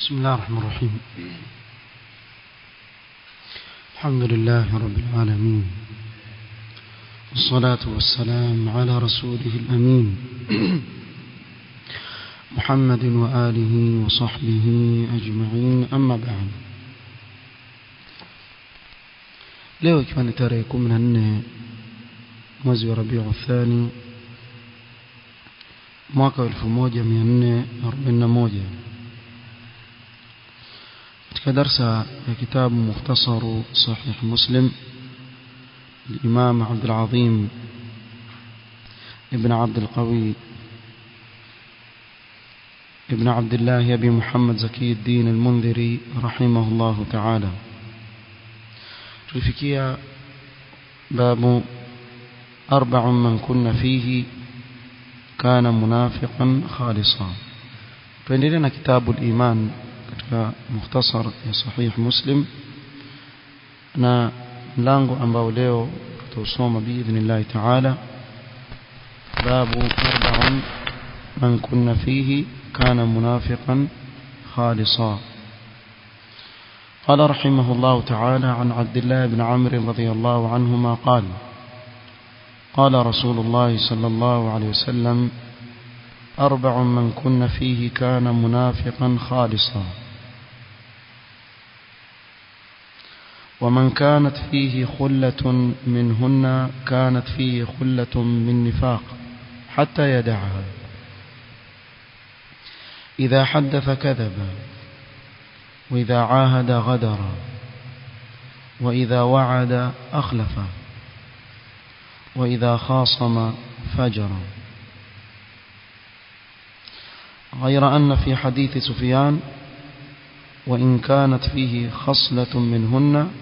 بسم الله الرحمن الرحيم الحمد لله رب العالمين والصلاة والسلام على رسوله الأمين محمد وآله وصحبه أجمعين أما بعد leo ikiwa ni tarehe kumi na nne mwezi wa rabiu thani mwaka wa elfu moja mia nne arobaini na moja katika darsa ya kitabu mukhtasaru sahih muslim الإمام عبد العظيم ابن عبد القوي ابن عبد الله أبي محمد زكي الدين المنذري رحمه الله تعالى tulifikia babu أربع من كن فيه كان منافقا خالصا tuendelea كتاب الإيمان katika mukhtasar ya sahih muslim na mlango ambao leo tutausoma biidhnillahi taala babu arba'un man kunna fihi kana munafiqan خالصا قال رحمه الله تعالى عن عبد الله بن عمرو رضي الله عنهما قال قال رسول الله صلى الله عليه وسلم أربع من كن فيه كان منافقا خالصا ومن كانت فيه خلة منهن كانت فيه خلة من نفاق حتى يدعها إذا حدث كذب وإذا عاهد غدر وإذا وعد أخلف وإذا خاصم فجر غير أن في حديث سفيان وإن كانت فيه خصلة منهن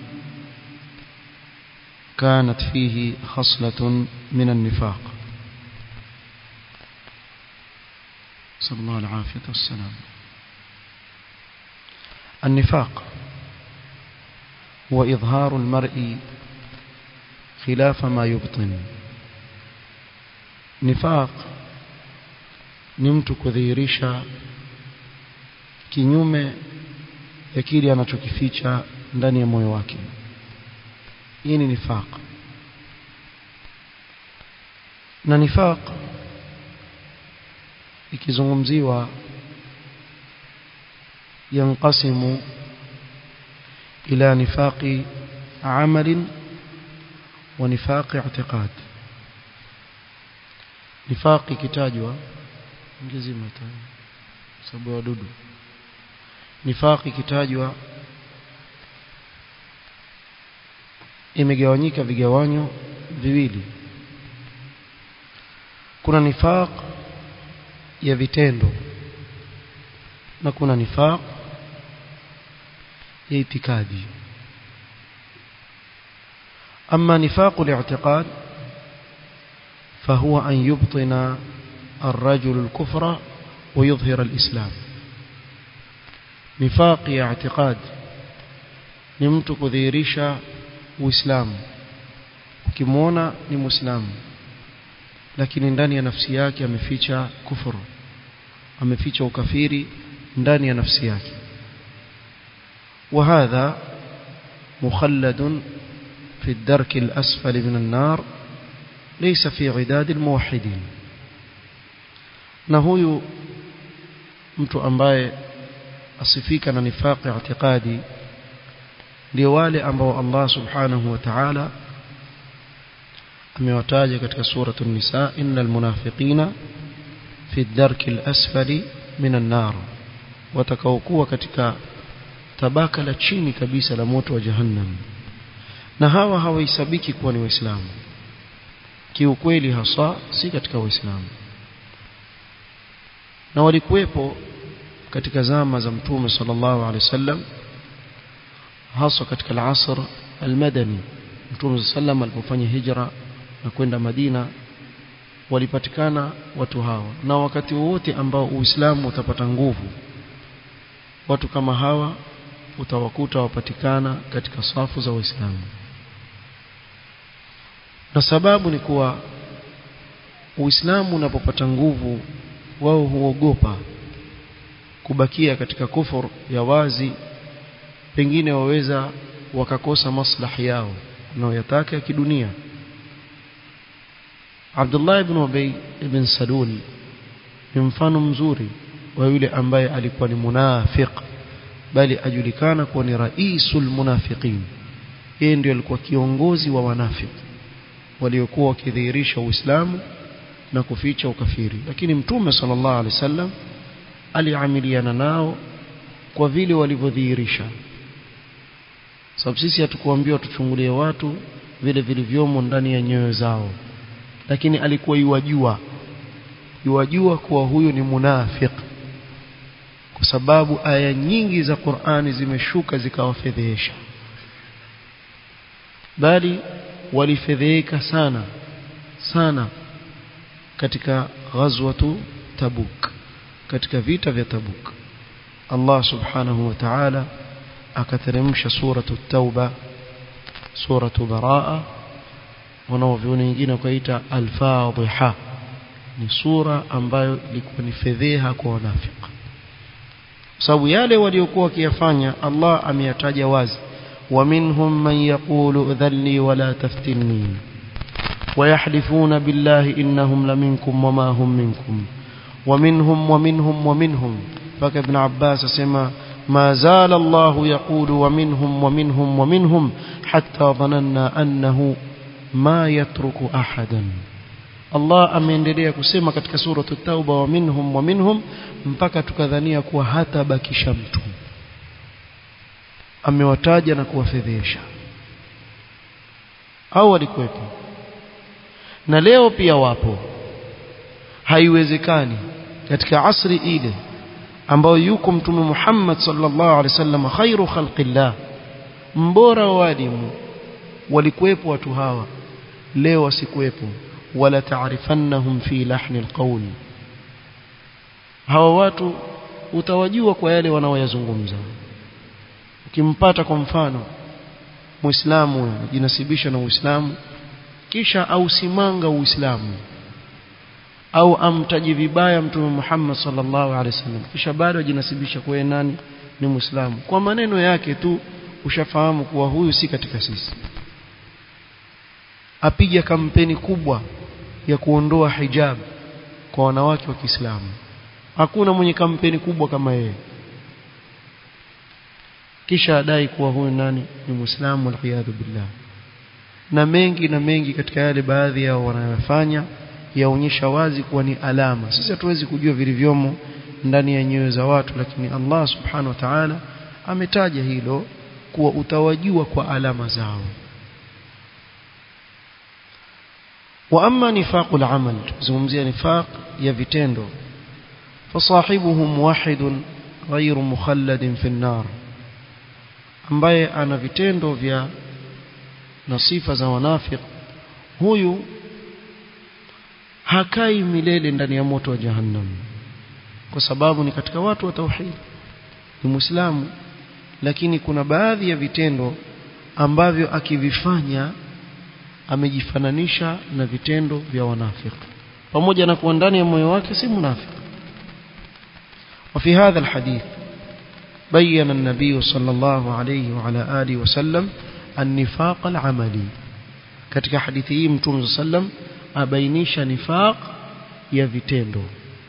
كانت فيه خصلة من النفاق صلى الله العافية والسلام النفاق هو إظهار المرء خلاف ما يبطن نفاق نمت كذيرشا kinyume ya kile anachokificha ndani ya moyo wake hii ni nifaq na nifaq ikizungumziwa yanqasimu ila nifaqi amal wa nifaqi i'tiqad nifaqi kitajwa ngizima sababu wadudu nifaqi kitajwa imegawanyika vigawanyo viwili kuna nifaq ya vitendo na kuna nifaq ya itikadi أما نفاق الاعتقاد فهو أن يبطن الرجل الكفر ويظهر الإسلام نفاق اعتقاد نمت كذيرشا uislamu ukimwona ni muislamu lakini ndani ya nafsi yake ameficha kufuru ameficha ukafiri ndani ya nafsi yake وهذا مخلد في الدرك الأسفل من النار ليس في عداد الموحدين na huyu mtu ambaye asifika na nifaqi i'tiqadi ndio wale ambao Allah subhanahu wa ta'ala amewataja katika suratu an-nisa innal munafiqina fi ad-darki al-asfali min an-nar watakaokuwa katika tabaka la chini kabisa la moto wa jahannam na hawa hawahesabiki kuwa ni waislamu kiukweli hasa si katika waislamu na walikuwepo katika zama za mtume sallallahu alaihi wasallam hasa katika al-asr al-madani mtume sallam alipofanya hijra na kwenda Madina walipatikana watu hawa na wakati wote ambao Uislamu utapata nguvu watu kama hawa utawakuta wapatikana katika safu za Waislamu na sababu ni kuwa Uislamu unapopata nguvu wao huogopa kubakia katika kufur ya wazi pengine waweza wakakosa maslahi yao wanaoyataka ya kidunia Abdullah ibn Ubay ibn Salul ni mfano mzuri wa yule ambaye alikuwa ni munafiq bali ajulikana kuwa ni raisul munafiqin yeye ndiye alikuwa kiongozi wa wanafiki waliokuwa wakidhihirisha Uislamu na kuficha ukafiri lakini mtume sallallahu alaihi wasallam aliamiliana nao kwa vile walivyodhihirisha sababu sisi hatukuambiwa tuchungulie watu vile vilivyomo ndani ya nyoyo zao lakini alikuwa yuwajua yuwajua kuwa huyu ni munafiq kwa sababu aya nyingi za Qur'ani zimeshuka zikawafedhehesha bali walifedheheka sana sana katika ghazwatu Tabuk katika vita vya Tabuk Allah subhanahu wa ta'ala akateremsha suratu Tauba suratu Baraa wanaoviona wengine wakaita al-Fadhiha ni sura ambayo ilikuwa ni fedheha kwa wanafiki sababu yale waliokuwa wakiyafanya Allah ameyataja wazi ومنهم من يقول ذلني ولا تفتني ويحلفون بالله إنهم لمنكم وما هم منكم ومنهم ومنهم ومنهم فكابن عباس سما ما زال الله يقول ومنهم ومنهم ومنهم حتى ظننا أنه ما يترك أحدا Allah ameendelea kusema katika sura at-Tauba wa minhum wa minhum mpaka tukadhania kuwa hata bakisha mtu amewataja na kuwafedhesha au walikuwepo na leo pia wapo haiwezekani katika asri ile ambayo yuko mtume Muhammad sallallahu alaihi wasallam khairu khalqillah mbora wa walimu walikuwepo watu hawa leo wasikuwepo wala taarifannahum fi lahni alqawl hawa watu utawajua kwa yale wanaoyazungumza ukimpata kwa mfano muislamu anajinasibisha na uislamu kisha ausimanga uislamu au amtaji vibaya mtume Muhammad sallallahu alaihi wasallam kisha bado ajinasibisha kwa nani ni muislamu kwa maneno yake tu ushafahamu kuwa huyu si katika sisi apiga kampeni kubwa ya kuondoa hijab kwa wanawake wa Kiislamu hakuna mwenye kampeni kubwa kama yeye kisha adai kuwa huyu nani ni muislamu waliyadhu billah na mengi na mengi katika yale baadhi yao wanayofanya yaonyesha wazi kuwa ni alama sisi hatuwezi kujua vilivyomo ndani ya nyoyo za watu lakini Allah subhanahu wa ta'ala ametaja hilo kuwa utawajua kwa alama zao wa amma nifaqul amal tuzungumzia nifaq ya vitendo fasahibuhu muwahhidun ghayru mukhalladin fi an-nar ambaye ana vitendo vya na sifa za wanafik huyu hakai milele ndani ya moto wa jahannam kwa sababu ni katika watu wa tauhid ni muislamu lakini kuna baadhi ya vitendo ambavyo akivifanya amejifananisha na vitendo vya wanafiki pamoja na kuwa ndani ya moyo wake si munafiki وفي هذا الحديث بين النبي صلى الله عليه وعلى آله وسلم النفاق العملي katika hadithi hii mtume sallam abainisha nifaq ya vitendo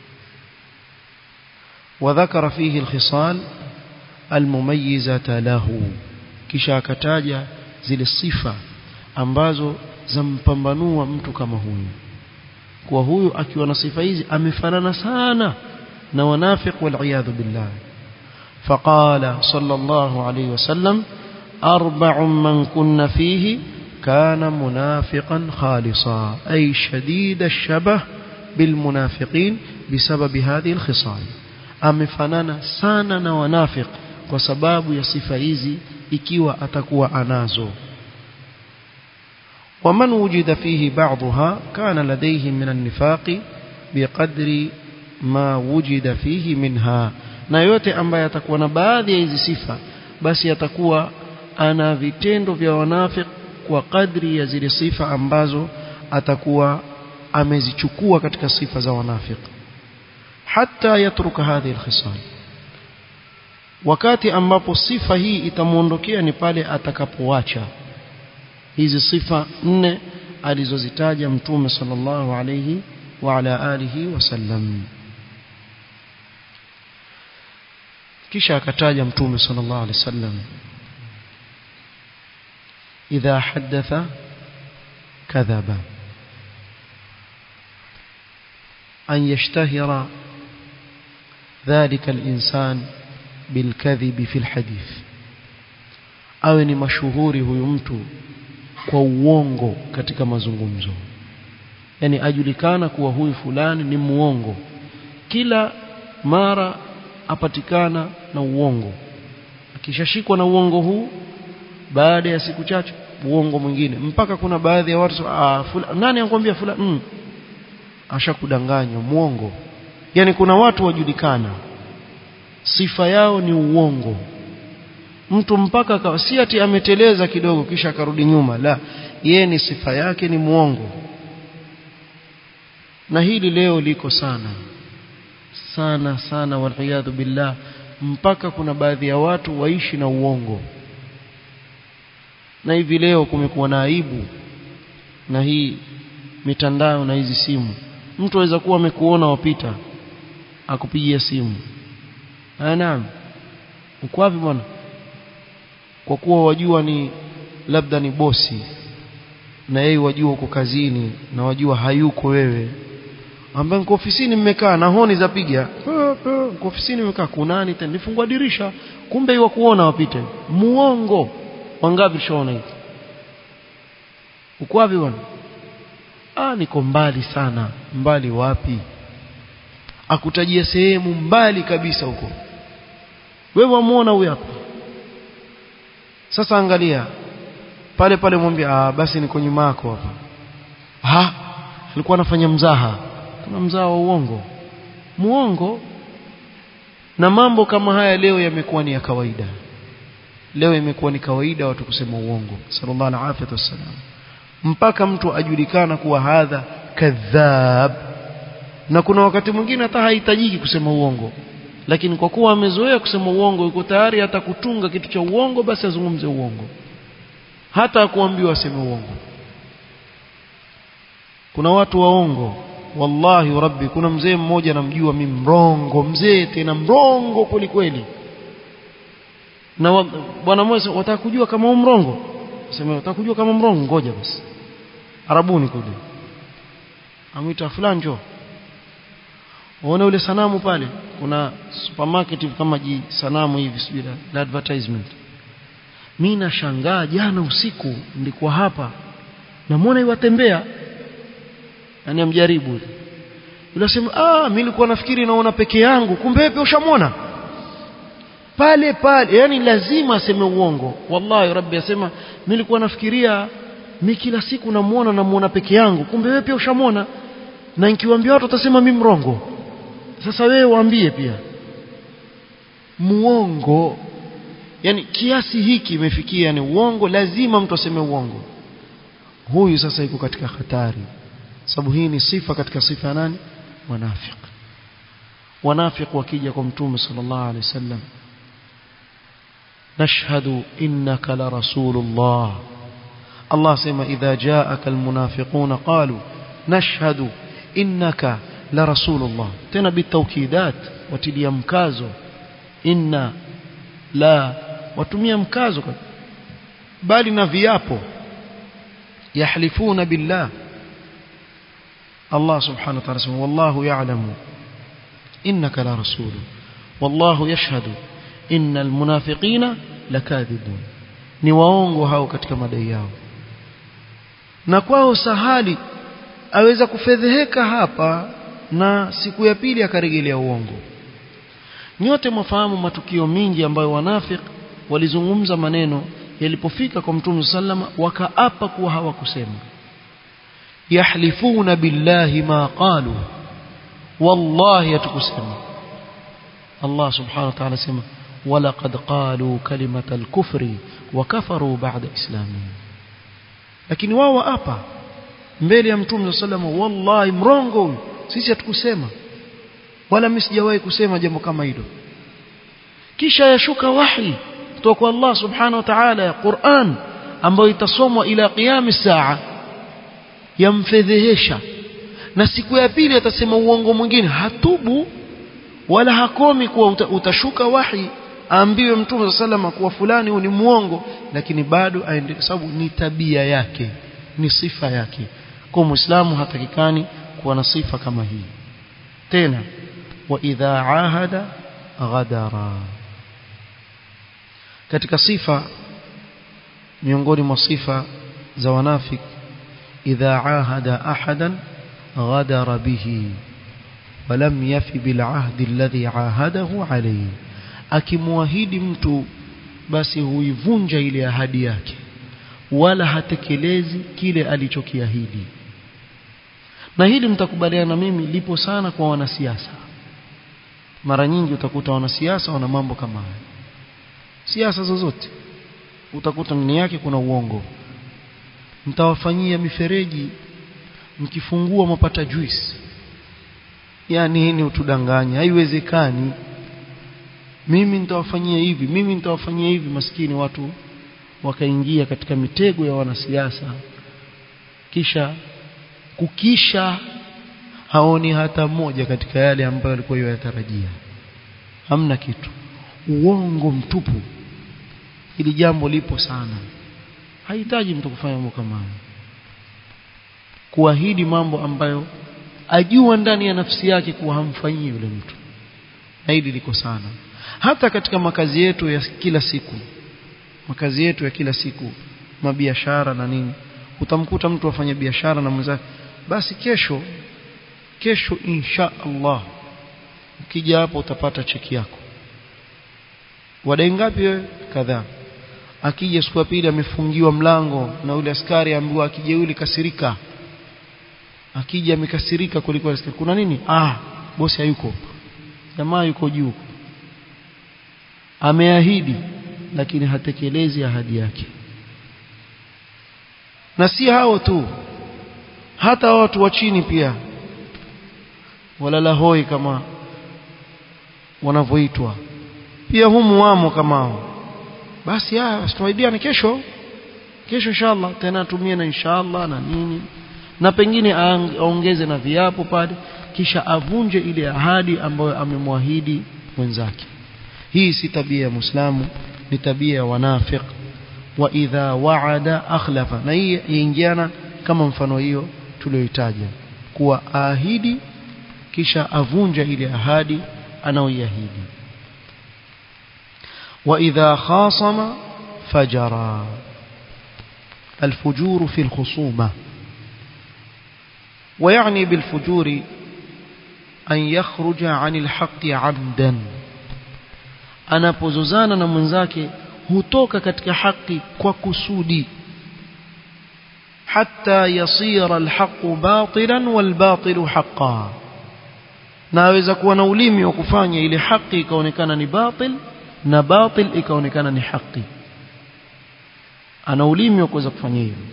وذكر فيه الخصال المميزة له kisha akataja zile sifa ambazo zampambanua mtu kama huyu kwa huyu akiwa na sifa hizi amefanana sana na wanafiq wal billah فقال صلى الله عليه وسلم أربع من كن فيه كان منافقا خالصا أي شديد الشبه بالمنافقين بسبب هذه الخصال amefanana sana na wanafik kwa sababu ya sifa hizi ikiwa atakuwa anazo ومن وجد فيه بعضها كان لديه من النفاق بقدر ما وجد فيه منها na yote ambaye atakuwa na baadhi ya hizi sifa basi atakuwa ana vitendo vya wanafik kwa kadri ya zile sifa ambazo atakuwa amezichukua katika sifa za wanafik hata yatruka hadhihi alkhisal wakati ambapo sifa hii itamuondokea ni pale atakapoacha hizi sifa nne alizozitaja mtume sallallahu alayhi wa ala alihi wasallam kisha akataja mtume sallallahu alayhi wasallam idha haddatha kadhaba an yashtahira ذلك الإنسان بالكذب في الحديث awe ni mashuhuri huyu mtu kwa uongo katika mazungumzo yani ajulikana kuwa huyu fulani ni muongo kila mara apatikana na uongo akishashikwa na uongo huu baada ya siku chache uongo mwingine mpaka kuna baadhi ya watu ah fula, nani anakuambia fulani mm, ashakudanganywa muongo yani kuna watu wajulikana sifa yao ni uongo mtu mpaka si ati ameteleza kidogo kisha akarudi nyuma la yeye ni sifa yake ni muongo na hili leo liko sana sana sana waliyadhu billah mpaka kuna baadhi ya watu waishi na uongo na hivi leo kumekuwa na aibu na hii mitandao na hizi simu mtu aweza kuwa amekuona wapita akupigia simu ah naam uko wapi bwana kwa kuwa wajua ni labda ni bosi na yeye wajua uko kazini na wajua hayuko wewe ambaye niko ofisini mmekaa na honi zapiga niko ofisini mmekaa kunani tena nifungua dirisha kumbe iwa kuona wapite muongo wangapi shaona hivi uko wapi bwana ah niko mbali sana mbali wapi akutajia sehemu mbali kabisa huko wewe wamuona huyu hapa sasa angalia pale pale mwambie ah basi niko nyuma yako hapa ha alikuwa anafanya mzaha kuna mzaha wa uongo muongo na mambo kama haya leo yamekuwa ni ya kawaida leo imekuwa ni kawaida watu kusema uongo sallallahu alaihi wasallam mpaka mtu ajulikana kuwa hadha kadhab na kuna wakati mwingine hata hahitajiki kusema uongo lakini kwa kuwa amezoea kusema uongo yuko tayari hata kutunga kitu cha uongo basi azungumze uongo hata kuambiwa aseme uongo kuna watu waongo wallahi rabbi kuna mzee mmoja namjua mimi mrongo mzee tena mrongo kweli kweli na bwana mmoja wataka kujua kama u mrongo sema wataka kujua kama mrongo ngoja basi arabuni kule amwita fulani njoo uone ule sanamu pale kuna supermarket kama ji sanamu hivi sijui la advertisement mimi nashangaa jana usiku nilikuwa hapa namuona iwatembea yani amjaribu yule sema ah mimi nilikuwa nafikiri naona peke yangu kumbe wewe ushamwona pale pale yani lazima aseme uongo wallahi rabbi asema mimi nilikuwa nafikiria mimi kila siku namuona namuona peke yangu kumbe wewe pia ushamwona na nikiwaambia watu watasema mimi mrongo sasa wewe waambie pia muongo yani kiasi hiki imefikia ni uongo lazima mtu aseme uongo huyu sasa yuko katika hatari sababu hii ni sifa katika sifa ya nani wanafiki wanafiki wakija kwa mtume sallallahu alaihi wasallam nashhadu innaka la rasulullah Allah sema idha jaaka almunafiquna qalu nashhadu innaka la rasulullah tena bitawkidat watilia mkazo inna la watumia mkazo bali na viapo yahlifuna billah Allah subhanahu wa ta'ala sema wallahu ya'lamu innaka la rasul wallahu yashhadu innal munafiqina lakadhibun ni waongo hao katika madai yao na kwao sahali aweza kufedheheka hapa na siku ya pili akarejelea uongo nyote mwafahamu matukio mingi ambayo wanafiki walizungumza maneno yalipofika kwa mtume sallama wakaapa kuwa hawakusema yahlifuna billahi ma qalu wallahi hatukusema Allah subhanahu wa ta'ala sema ولقد قالوا كلمة الكفر وكفروا بعد إسلامهم lakini wao waapa mbele ya mtume sallallahu wallahi mrongo huyu sisi hatukusema wala mimi sijawahi kusema jambo kama hilo kisha yashuka wahi kutoka kwa Allah subhanahu wa ta'ala ya Qur'an ambayo itasomwa ila qiyam saa yamfedhehesha na siku ya pili atasema uongo mwingine hatubu wala hakomi kuwa uta, utashuka wahi aambiwe mtume salama kuwa fulani huyu ni muongo lakini bado aendelee sababu ni tabia yake ni sifa yake kwa muislamu hatakikani kuwa na sifa kama hii tena wa idha ahada ghadara katika sifa miongoni mwa sifa za wanafik idha ahada ahadan ghadara bihi ولم يف بالعهد الذي عاهده عليه akimwahidi mtu basi huivunja ile ahadi yake wala hatekelezi kile alichokiahidi na hili mtakubaliana mimi lipo sana kwa wanasiasa mara nyingi utakuta wanasiasa wana mambo kama haya siasa zozote utakuta ndani yake kuna uongo mtawafanyia mifereji mkifungua mapata juice yani nini utudanganya haiwezekani mimi nitawafanyia hivi mimi nitawafanyia hivi maskini watu wakaingia katika mitego ya wanasiasa kisha kukisha haoni hata moja katika yale ambayo alikuwa yatarajia hamna kitu uongo mtupu hili jambo lipo sana hahitaji mtu kufanya mambo kama hayo kuahidi mambo ambayo ajua ndani ya nafsi yake kuwa hamfanyii yule mtu na hili liko sana hata katika makazi yetu ya kila siku makazi yetu ya kila siku mabiashara na nini utamkuta mtu afanya biashara na mwenzake basi kesho kesho insha Allah ukija hapo utapata cheki yako wadai ngapi wewe kadhaa akija siku ya pili amefungiwa mlango na yule askari ambiwa akija yule kasirika akija amekasirika kuliko askari kuna nini ah bosi hayuko jamaa yuko juu ameahidi lakini hatekelezi ahadi yake na si hao tu hata watu wa chini pia walala hoi kama wanavyoitwa pia humu wamo kama hao basi haya tuaidiane kesho kesho inshallah tena tumie na inshallah na nini na pengine aongeze na viapo pale kisha avunje ile ahadi ambayo amemwahidi mwenzake hii si tabia ya muislamu ni tabia ya wanafiq wa idha wa'ada akhlafa na hii ingiana kama mfano hiyo tulioitaja kuwa ahidi kisha avunja ile ahadi anaoiahidi wa idha khasama fajara الفجور في الخصومة ويعني بالفجور أن يخرج عن الحق عمدا anapozozana na mwenzake hutoka katika haki kwa kusudi hatta yasira alhaqu batilan walbatilu haqqan na aweza kuwa na ulimi wa kufanya ile haki ikaonekana ni batil na batil ikaonekana ni haki ana ulimi wa kuweza kufanya hivyo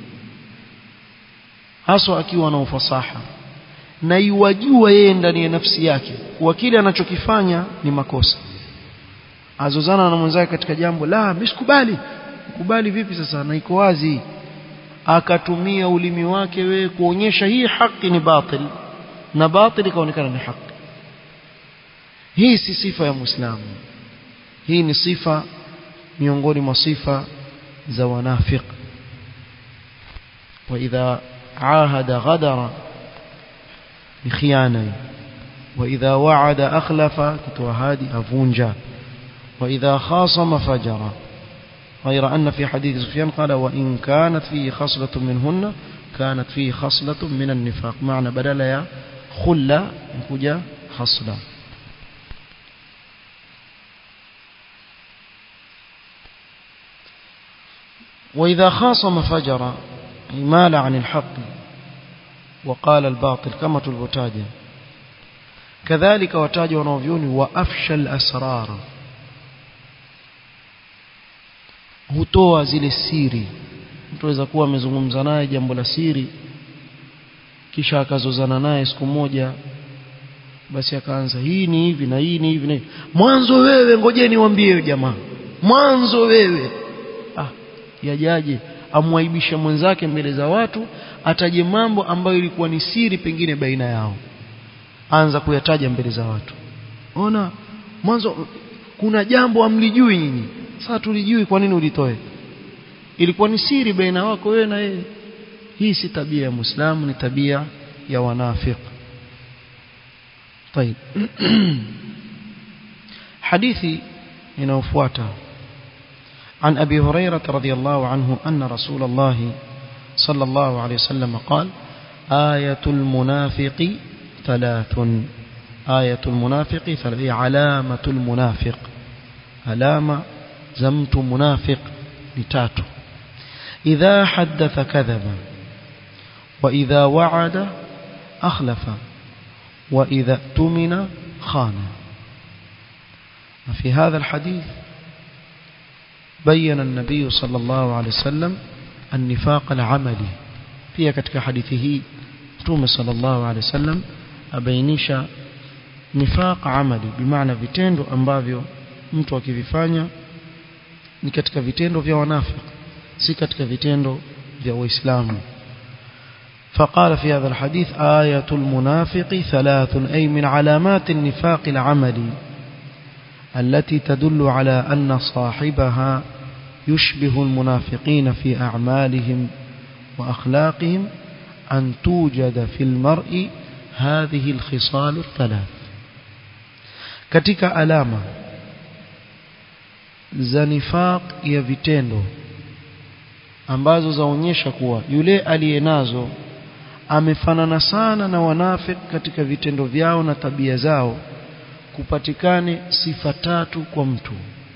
haswa akiwa na ufasaha na iwajua yeye ndani ya nafsi yake kuwa kile anachokifanya ni makosa azozana na mwenzake katika jambo la misikubali kubali vipi sasa na iko wazi akatumia ulimi wake wewe kuonyesha hii haki ni batil na batil ikaonekana ni haki hii si sifa ya muislamu hii ni sifa miongoni mwa sifa za wanafiq واذا عاهد غدر بخيانه واذا وعد اخلف كتوهادي افونجا وإذا خاصم فجر غير أن في حديث سفيان قال وإن كانت فيه خصلة منهن كانت فيه خصلة من النفاق معنى بدل يا خلة نكوجا خصلة وإذا خاصم فجر مال عن الحق وقال الباطل كما تلبتاجه كذلك وتاج ونوفيون وأفشى الأسرار hutoa zile siri mtu aweza kuwa amezungumza naye jambo la siri kisha akazozana naye siku moja basi akaanza hii ni hivi na hii ni hivi na hivi mwanzo wewe ngojeni niwaambie jamaa mwanzo wewe ah yajaje amwaibisha mwenzake mbele za watu ataje mambo ambayo ilikuwa ni siri pengine baina yao anza kuyataja mbele za watu ona mwanzo kuna jambo amlijui nyinyi sasa tulijui kwa nini ulitoe ilikuwa ni siri baina wako wewe na yeye hii si tabia ya muislamu ni tabia ya wanafiki طيب حديثي inayofuata عن أبي هريرة رضي الله عنه أن رسول الله صلى الله عليه وسلم قال آية المنافق ثلاث آية المنافق ثلاث علامة المنافق علامة زمت منافق نتاتو إذا حدث كذب وإذا وعد أخلف وإذا اؤتمن خان وفي هذا الحديث بين النبي صلى الله عليه وسلم النفاق العملي pia katika hadithi hii Mtume sallallahu alaihi wasallam abainisha nifaq amali bimaana vitendo ambavyo mtu akivifanya ni katika vitendo vya wanafiki si katika vitendo vya waislamu فقال في هذا الحديث آية المنافق ثلاث أي من علامات النفاق العملي التي تدل على أن صاحبها يشبه المنافقين في أعمالهم وأخلاقهم أن توجد في المرء هذه الخصال الثلاث كتك ألامة za nifaq ya vitendo ambazo zaonyesha kuwa yule aliyenazo amefanana sana na wanafik katika vitendo vyao na tabia zao kupatikane sifa tatu kwa mtu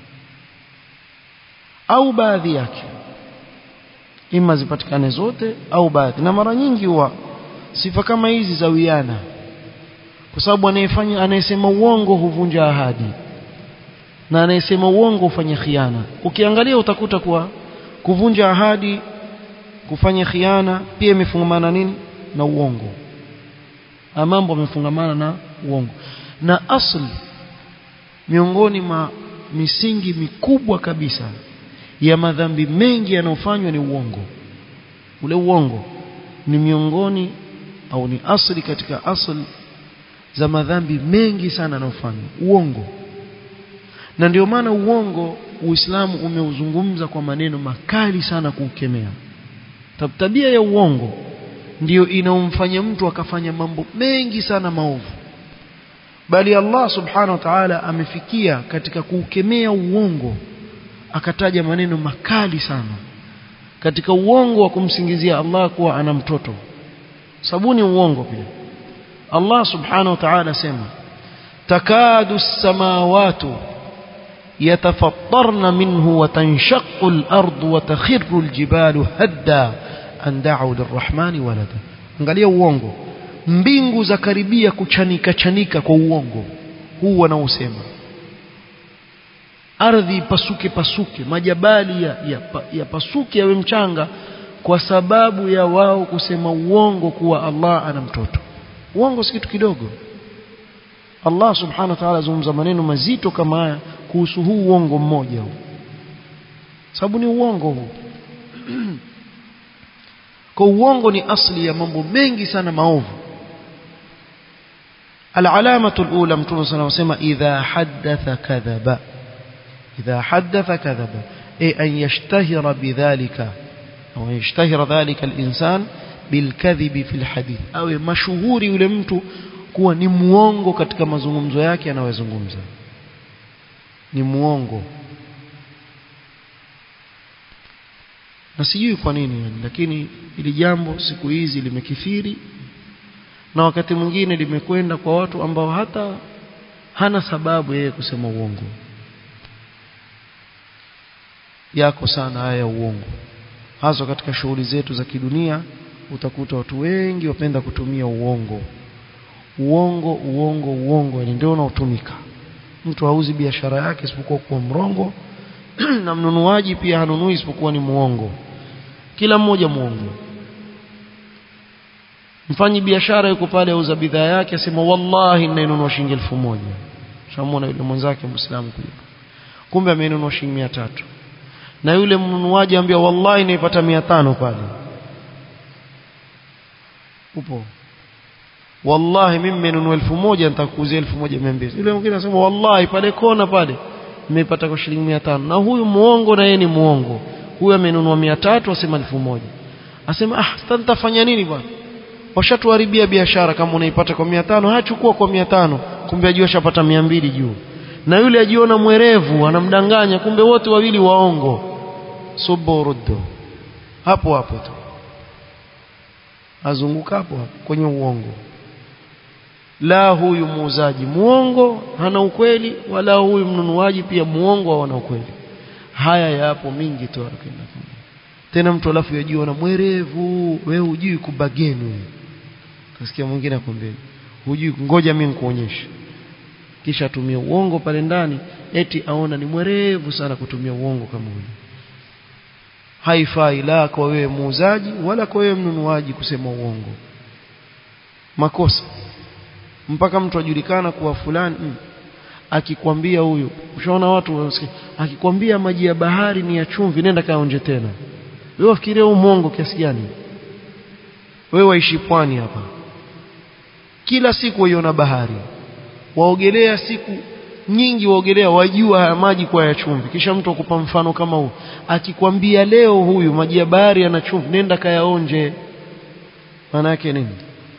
au baadhi yake ima zipatikane zote au baadhi na mara nyingi huwa sifa kama hizi za wiana kwa sababu anayefanya anayesema uongo huvunja ahadi na anayesema uongo hufanya khiana ukiangalia utakuta kuwa kuvunja ahadi kufanya khiana pia imefungamana nini na uongo mambo yamefungamana na uongo na asli miongoni mwa misingi mikubwa kabisa ya madhambi mengi yanayofanywa ni uongo ule uongo ni miongoni au ni asli katika asli za madhambi mengi sana yanayofanywa uongo na ndio maana uongo Uislamu umeuzungumza kwa maneno makali sana kuukemea tabia ya uongo ndiyo inaomfanya mtu akafanya mambo mengi sana maovu bali Allah subhanahu wa ta'ala amefikia katika kuukemea uongo akataja maneno makali sana katika uongo wa kumsingizia Allah kuwa ana mtoto sabuni uongo pia Allah subhanahu wa ta'ala sema takadu samawatu يتفطرن منه وتنشق الأرض وتخر الجبال هدا أن دعوا للرحمن ولدا angalia uongo mbingu za karibia kuchanika chanika kwa uongo huu wanaosema ardhi pasuke pasuke majabali ya, ya, ya pasuke yawe mchanga kwa sababu ya wao kusema uongo kuwa Allah ana mtoto uongo si kitu kidogo Allah subhanahu wa ta'ala azungumza maneno mazito kama haya kuhusu huu uongo mmoja huu sababu ni uongo huu kwa uongo ni asli ya mambo mengi sana maovu العلامة الأولى متون صلى الله عليه وسلم إذا حدث كذب إذا حدث كذب أي أن يشتهر بذلك أو يشتهر ذلك الإنسان بالكذب في الحديث أو مشهور يلمت kuwa ni muongo katika mazungumzo yake anayozungumza ni muongo na sijui kwa nini yani lakini ili jambo siku hizi limekithiri na wakati mwingine limekwenda kwa watu ambao hata hana sababu yeye kusema uongo yako sana haya ya uongo hasa katika shughuli zetu za kidunia utakuta watu wengi wapenda kutumia uongo uongo uongo uongo yani ndio unaotumika mtu hauzi biashara yake isipokuwa kuwa mrongo na mnunuaji pia hanunui isipokuwa ni muongo kila mmoja muongo mfanyi biashara yuko pale auza bidhaa yake asema wallahi ninainunua shilingi elfu moja shamwona yule mwenzake muislamu kuja kumbe ameinunua shilingi mia tatu na yule mnunuaji ambia wallahi naipata mia tano pale upo wallahi mimi nimenunua elfu moja nitakuuzia elfu moja mia mbili yule mwingine anasema wallahi pale kona pale nimeipata kwa shilingi mia tano na huyu muongo na yeye ni muongo huyu amenunua mia tatu asema elfu moja asema ah sasa nitafanya nini bwana washatuharibia biashara kama unaipata kwa mia tano hachukua kwa mia tano kumbe ajua shapata mia mbili juu na yule ajiona mwerevu anamdanganya kumbe wote wawili waongo suburuddu hapo hapo tu azunguka hapo hapo kwenye uongo la huyu muuzaji muongo hana ukweli wala huyu mnunuaji pia muongo hawana ukweli haya yapo mingi tu tena mtu alafu yajiona mwerevu wewe hujui kubageni wewe kasikia mwingine akwambia hujui ngoja mimi nikuonyeshe kisha atumie uongo pale ndani eti aona ni mwerevu sana kutumia uongo kama huyo haifai la kwa wewe muuzaji wala kwa wewe mnunuaji kusema uongo makosa mpaka mtu ajulikana kuwa fulani mm, akikwambia huyu ushaona watu wanasikia akikwambia maji ya bahari ni ya chumvi nenda kaonje tena wewe wafikiria huu mwongo kiasi gani wewe waishi pwani hapa kila siku waiona bahari waogelea siku nyingi waogelea wajua haya maji kwa ya chumvi kisha mtu akupa mfano kama huu akikwambia leo huyu maji ya bahari yana chumvi nenda kayaonje maana yake nini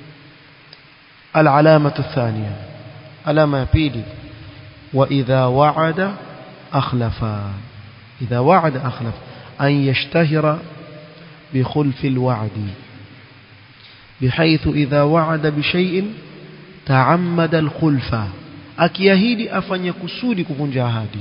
العلامة الثانية علامة بيلي وإذا وعد أخلف إذا وعد أخلف أن يشتهر بخلف الوعد بحيث إذا وعد بشيء تعمد الخلف akiahidi afanye kusudi kuvunja ahadi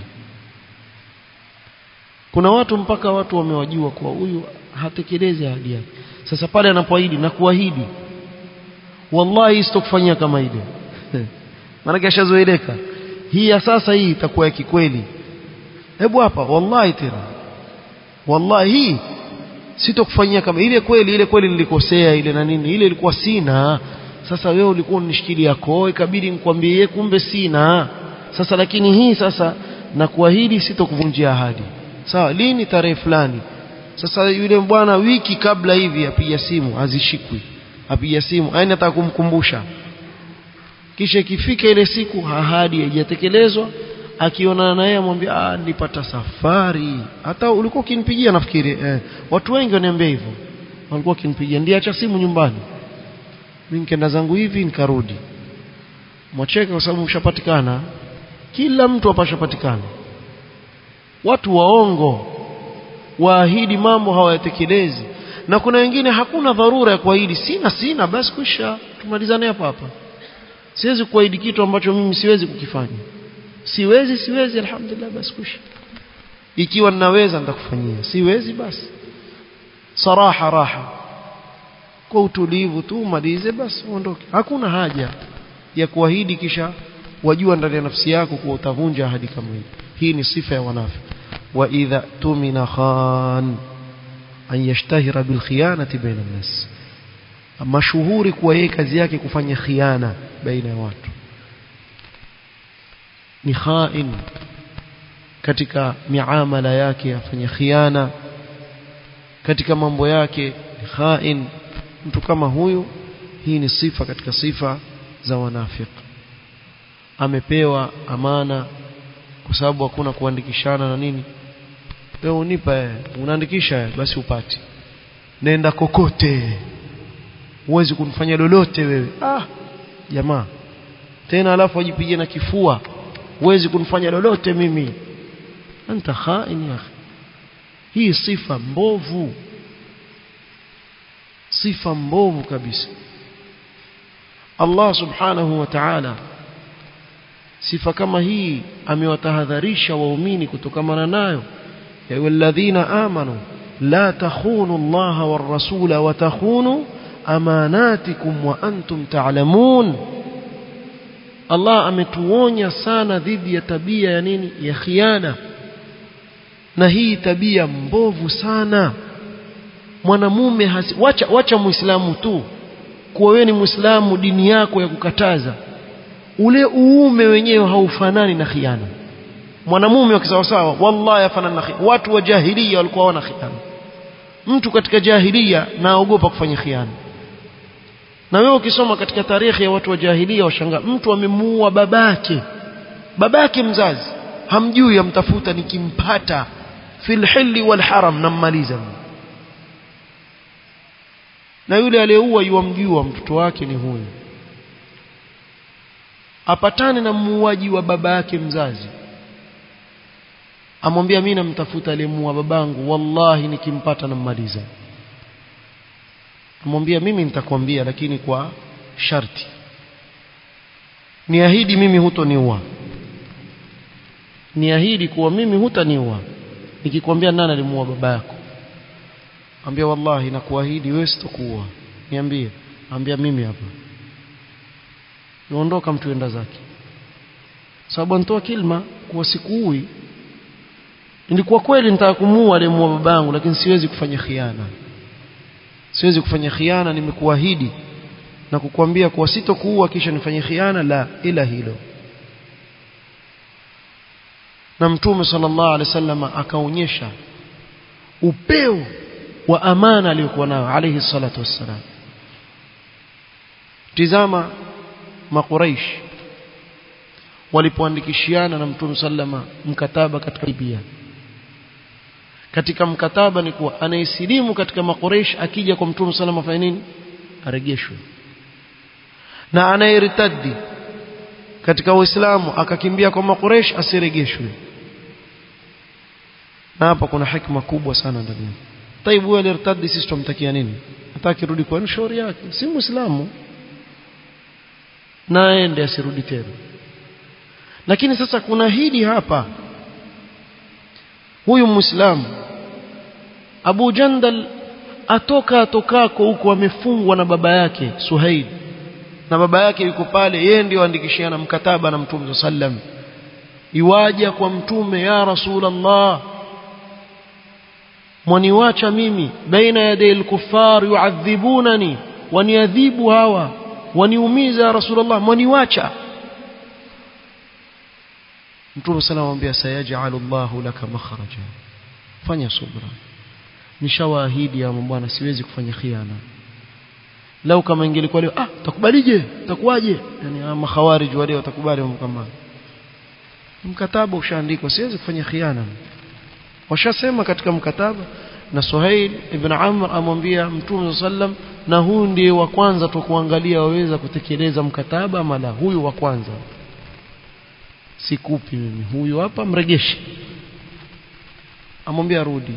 kuna watu mpaka watu wamewajua kuwa huyu hatekelezi ahadi yake sasa pale anapoahidi na kuahidi wallahi sitokufanyia kama ile maana ashazoeleka hii ya sasa hii itakuwa ya kikweli hebu hapa wallahi tena wallahi hii sitokufanyia kama ile kweli ile kweli nilikosea ile na nini ile ilikuwa sina sasa wewe ulikuwa unishikilia koo ikabidi nikwambie kumbe sina sasa lakini hii sasa na kuahidi sitokuvunjia ahadi sawa lini tarehe fulani sasa yule bwana wiki kabla hivi apiga simu hazishikwi apiga simu aina ataka kumkumbusha kisha ikifika ile siku ahadi haijatekelezwa akionana naye amwambia ah nilipata safari hata ulikuwa ukinipigia nafikiri eh, watu wengi waniambia hivyo walikuwa wakinipigia ndiacha simu nyumbani mimi nikaenda zangu hivi nikarudi mwacheka kwa sababu ushapatikana kila mtu apashapatikana watu waongo waahidi mambo hawayatekelezi na kuna wengine hakuna dharura ya kuahidi sina sina basi kwisha tumalizane hapa hapa siwezi kuahidi kitu ambacho mimi siwezi kukifanya siwezi siwezi alhamdulillah basi kwisha ikiwa ninaweza nitakufanyia siwezi basi saraha raha kwa utulivu tu malize basi uondoke hakuna haja ya kuahidi kisha wajua ndani ya nafsi yako kuwa utavunja ahadi kama hii hii ni sifa ya wanafiki wa idha tumina khan an yashtahira bil khiyanati baina nas mashuhuri kuwa yeye kazi yake kufanya khiana baina ya watu ni khain katika miamala yake afanya khiana katika mambo yake ni khain mtu kama huyu hii ni sifa katika sifa za wanafiki amepewa amana kwa sababu hakuna kuandikishana na nini wewe unipa unaandikisha basi upati nenda kokote huwezi kunifanya lolote wewe ah jamaa tena alafu ajipige na kifua huwezi kunifanya lolote mimi anta khain ya hii sifa mbovu sifa mbovu kabisa Allah subhanahu wa ta'ala sifa kama hii amewatahadharisha waumini kutokamana nayo ya walladhina amanu la takhunu Allah war rasula wa takhunu amanatikum wa antum ta'lamun Allah ametuonya sana dhidi ya tabia ya nini ya khiana na hii tabia mbovu sana mwanamume wacha wacha muislamu tu kuwa wewe ni muislamu dini yako ya kukataza ule uume wenyewe haufanani na khiana mwanamume wa kisawasawa wallahi afanana na khiana watu wa jahiliya walikuwa wana khiana mtu katika jahiliya naogopa kufanya khiana na wewe ukisoma katika tarehe ya watu wa jahiliya washangaa mtu amemuua babake babake mzazi hamjui amtafuta nikimpata fil hilli wal haram nammaliza na yule aliyeua yuamjua mtoto wake ni huyu apatane na muuaji wa baba yake mzazi amwambia mimi namtafuta aliyemuua babangu wallahi nikimpata nammaliza amwambia mimi nitakwambia lakini kwa sharti niahidi mimi hutoniua niahidi kuwa mimi hutaniua nikikwambia nani alimuua baba yako ambia wallahi nakuahidi wewe sitokuua niambie ambia mimi hapa yuondoka mtu enda zake sababu anatoa kilma kuwa sikuui ilikuwa kweli nitaka kumuua aliyemuua babangu lakini siwezi kufanya khiana siwezi kufanya khiana nimekuahidi na kukwambia kuwa sitokuua kisha nifanye khiana la ila hilo na mtume sallallahu alaihi wasallam akaonyesha upeo wa amana aliyokuwa nayo alayhi salatu wassalam tizama makuraish walipoandikishiana na mtume sallama mkataba katika Libya katika mkataba ni kuwa anayesilimu katika makuraish akija kwa mtume sallama afanye nini aregeshwe na anayeritadi katika uislamu akakimbia kwa makuraish asiregeshwe na hapa kuna hikma kubwa sana ndani yake taibu huyo alirtadi sisi tumtakia nini hataki rudi kwa shauri yake si muislamu na aende asirudi tena lakini sasa kuna hili hapa huyu muislamu Abu Jandal atoka atokako huko amefungwa na baba yake Suhaid na baba yake yuko pale yeye ndio andikishiana mkataba na Mtume sallam iwaja kwa mtume ya Rasulullah mwaniwacha mimi baina yaday al-kuffar yu'adhibunani waniadhibu hawa waniumiza ya Rasulullah mwaniwacha Mtume sana anamwambia sayaj'alu Allahu laka makhraja fanya subra nishawaahidi ya bwana siwezi kufanya khiana lau kama ingelikuwa leo ah takubalije takuwaje yani makhawarij wale watakubali kama mkataba ushaandikwa siwezi kufanya khiana washasema katika mkataba na Suhail ibn Amr amwambia Mtume sallam na huyu ndiye wa kwanza tukuangalia waweza kutekeleza mkataba ama la huyu wa kwanza sikupi mimi huyu hapa mregeshe amwambia rudi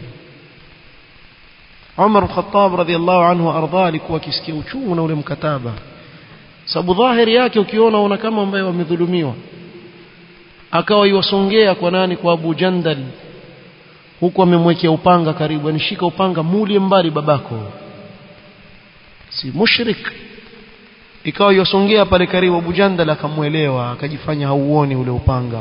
Umar Khattab radhiallahu anhu arda alikuwa akisikia uchungu na ule mkataba sababu dhahiri yake ukiona una kama ambaye wamedhulumiwa akawa iwasongea kwa nani kwa Abu Jandal huku amemwekea upanga karibu anishika upanga mulie mbali babako si mushrik ikawa yosongea pale karibu Abu Jandal akamuelewa akajifanya hauoni ule upanga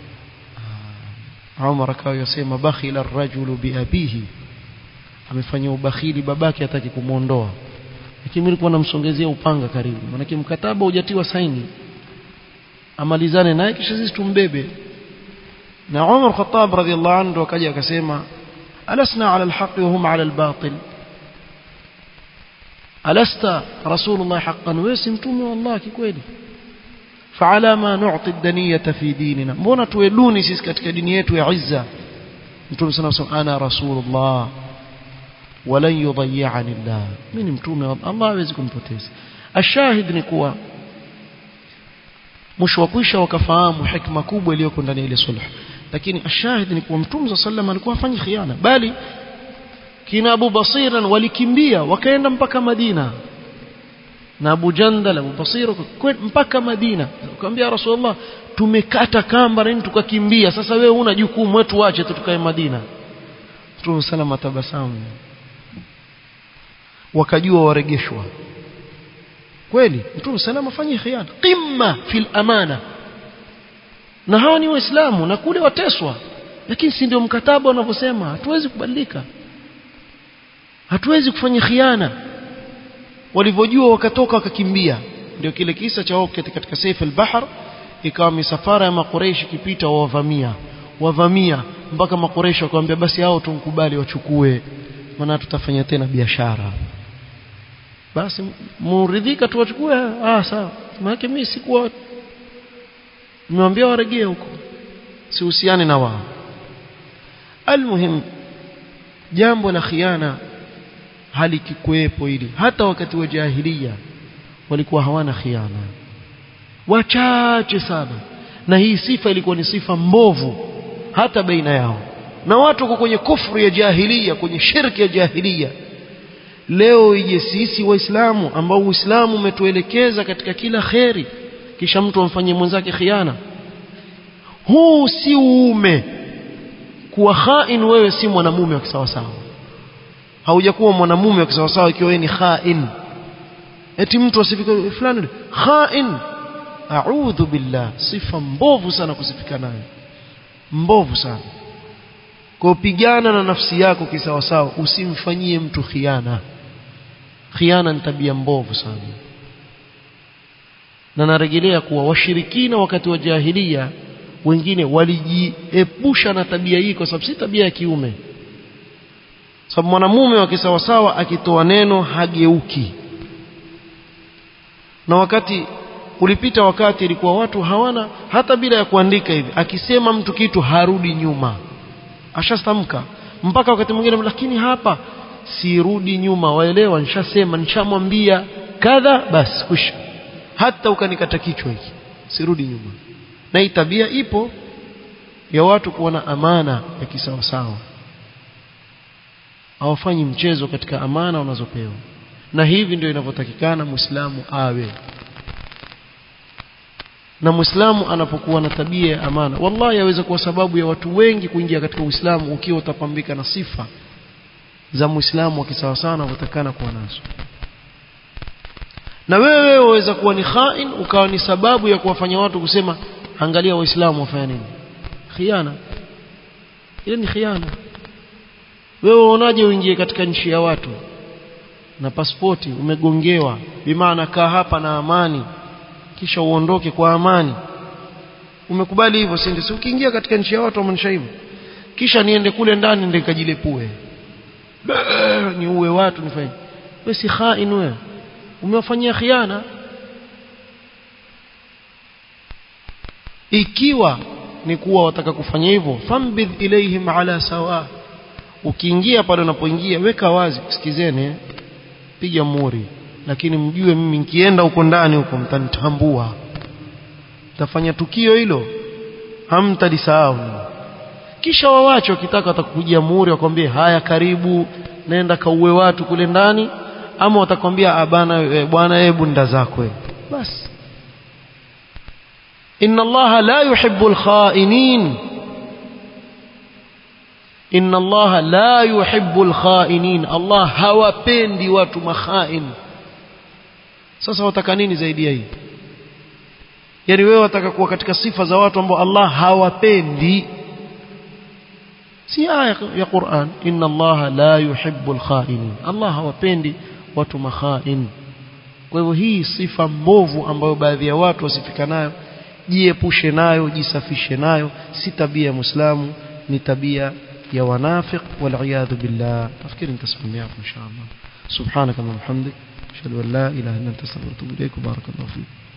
Umar akawa yosema bakhila ar-rajulu biabihi amefanya ubakhili babake hataki kumuondoa lakini nilikuwa namsongezea upanga karibu maana mkataba hujatiwa saini amalizane naye kisha sisi tumbebe na Umar Khattab radhiallahu anhu akaja akasema alasna ala alhaq wa hum ala albatil alasta rasulullah haqqan wewe si mtume wa Allah kikweli فعلى ما نعطي الدنية في ديننا mbona tueluni sisi katika dini yetu ya izza mtume sana sana ana rasulullah walan yudhi'ani Allah mimi mtume wa Allah hawezi kumpoteza ashahid ni kuwa mwisho wa kwisha wakafahamu hikma kubwa iliyoko ndani ya ile sulh lakini ashahid ni kuwa mtume sallam alikuwa hafanyi khiana bali kina Abu Basiran walikimbia wakaenda mpaka Madina na Abu Jandal Abu Basir mpaka Madina akamwambia Rasulullah tumekata kamba na tukakimbia sasa wewe una jukumu wetu wache tukae Madina Mtume sallam atabasamu wakajua waregeshwa kweli Mtume sallam afanye khiana qimma fil amana na hawa ni waislamu na kule wateswa lakini si ndio mkataba wanavyosema hatuwezi kubadilika hatuwezi kufanya khiana walivyojua wakatoka wakakimbia ndio kile kisa cha wao katika Saif al-Bahr ikawa misafara ya makureishi kipita wawavamia wavamia mpaka makureishi wakamwambia basi hao tumkubali wachukue maana tutafanya tena biashara basi muridhika tu wachukue ah sawa maana mimi sikuwa nimewambia waregee huko sihusiani na wao almuhim jambo la khiana halikikuwepo hili hata wakati wa jahiliya walikuwa hawana khiana wachache sana na hii sifa ilikuwa ni sifa mbovu hata baina yao na watu wako kwenye kufru ya jahiliya kwenye shirki ya jahiliya leo ije sisi waislamu ambao uislamu umetuelekeza katika kila kheri kisha mtu amfanyie mwenzake khiana huu si uume kuwa khain wewe si mwanamume wa kisawasawa haujakuwa mwanamume wa kisawasawa ikiwa wewe ni khain eti mtu asifike fulani khain a'udhu billah sifa mbovu sana kusifika nayo mbovu sana kwa pigana na nafsi yako kisawasawa usimfanyie mtu khiana khiana ni tabia mbovu sana na narejelea kuwa washirikina wakati wa jahilia wengine walijiepusha na tabia hii kwa sababu si tabia ya kiume sababu mwanamume wa kisawasawa akitoa neno hageuki na wakati ulipita wakati ilikuwa watu hawana hata bila ya kuandika hivi akisema mtu kitu harudi nyuma ashastamka mpaka wakati mwingine lakini hapa sirudi nyuma waelewa nishasema nishamwambia kadha basi kusha hata ukanikata kichwa hiki sirudi nyuma na hii tabia ipo ya watu kuwa na amana ya kisawasawa hawafanyi mchezo katika amana wanazopewa na hivi ndio inavyotakikana muislamu awe na muislamu anapokuwa na tabia ya amana wallahi yaweza kuwa sababu ya watu wengi kuingia katika uislamu ukiwa utapambika na sifa za muislamu wa kisawasawa anavyotakana kuwa nazo na wewe waweza kuwa ni khain ukawa ni sababu ya kuwafanya watu kusema angalia waislamu wafanya nini khiana ile ni khiana wewe unaonaje uingie katika nchi ya watu na pasipoti umegongewa bimaana kaa hapa na amani kisha uondoke kwa amani umekubali hivyo si ndio ukiingia katika nchi ya watu wamaanisha hivyo kisha niende kule ndani ndio nikajilepue niue watu nifanye wewe si khain wewe umewafanyia khiana ikiwa ni kuwa wataka kufanya hivyo fambidh ilaihim ala sawa ukiingia pale unapoingia weka wazi sikizeni piga muri lakini mjue mimi nikienda huko ndani huko mtanitambua tafanya tukio hilo hamtalisahau kisha wawache wakitaka watakujia muri wakwambie haya karibu nenda kauwe watu kule ndani ama watakwambia abana e, bwana hebu nda zako basi inna allaha la yuhibbu alkhainin inna allaha la yuhibbu alkhainin allah hawapendi watu makhain sasa wataka nini zaidi ya hii yani wewe wataka kuwa katika sifa za watu ambao Allah hawapendi si aya ya Qur'an inna Allah la yuhibbu al-kha'inin Allah hawapendi watu makhain kwa hivyo hii sifa mbovu ambayo baadhi ya watu wasifika nayo jiepushe nayo jisafishe nayo si tabia ya muislamu ni tabia ya wanafiq wal billah nafikiri nitasimamia hapo inshallah subhanaka wa bihamdik ashhadu an la ilaha illa anta astaghfiruka wa atubu ilaik barakallahu fik